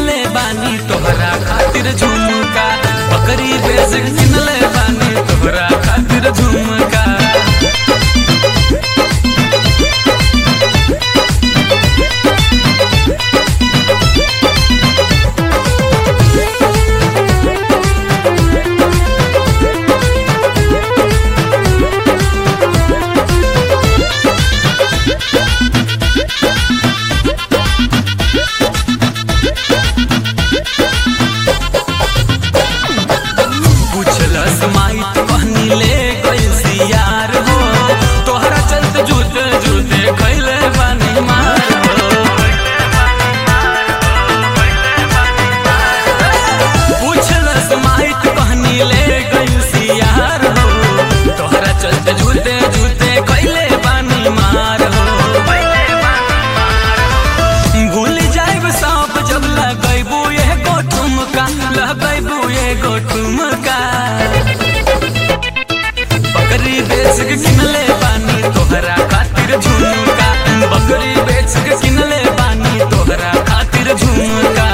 किनले बानी तोहरा खातिर झुमका बकरी बेच के किनले बानी तोहरा खातिर झुमका पूछलस माई कहनी ले गइल सियार हो तोहरा चलते जूते जूते खैले बानी मार हो पूछलस माई कहनी ले गइल सियार हो तोहरा चलते जूते जूते खैले बानी मार हो भूल जाइब सब जब लगैबू एगो ठुमका लगैबू एगो ठुमका बकरी बेच के किनले बानी तोहरा खातिर झुमका बकरी बेच के किनले बानी तोहरा खातिर झुमका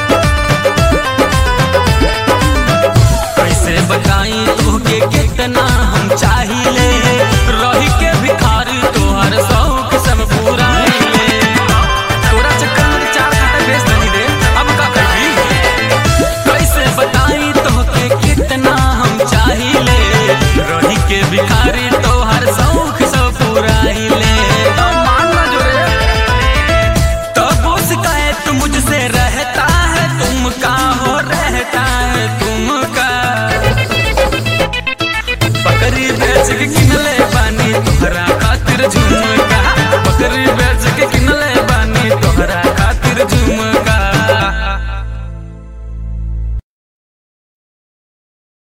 कैसे बताई तोहके कितना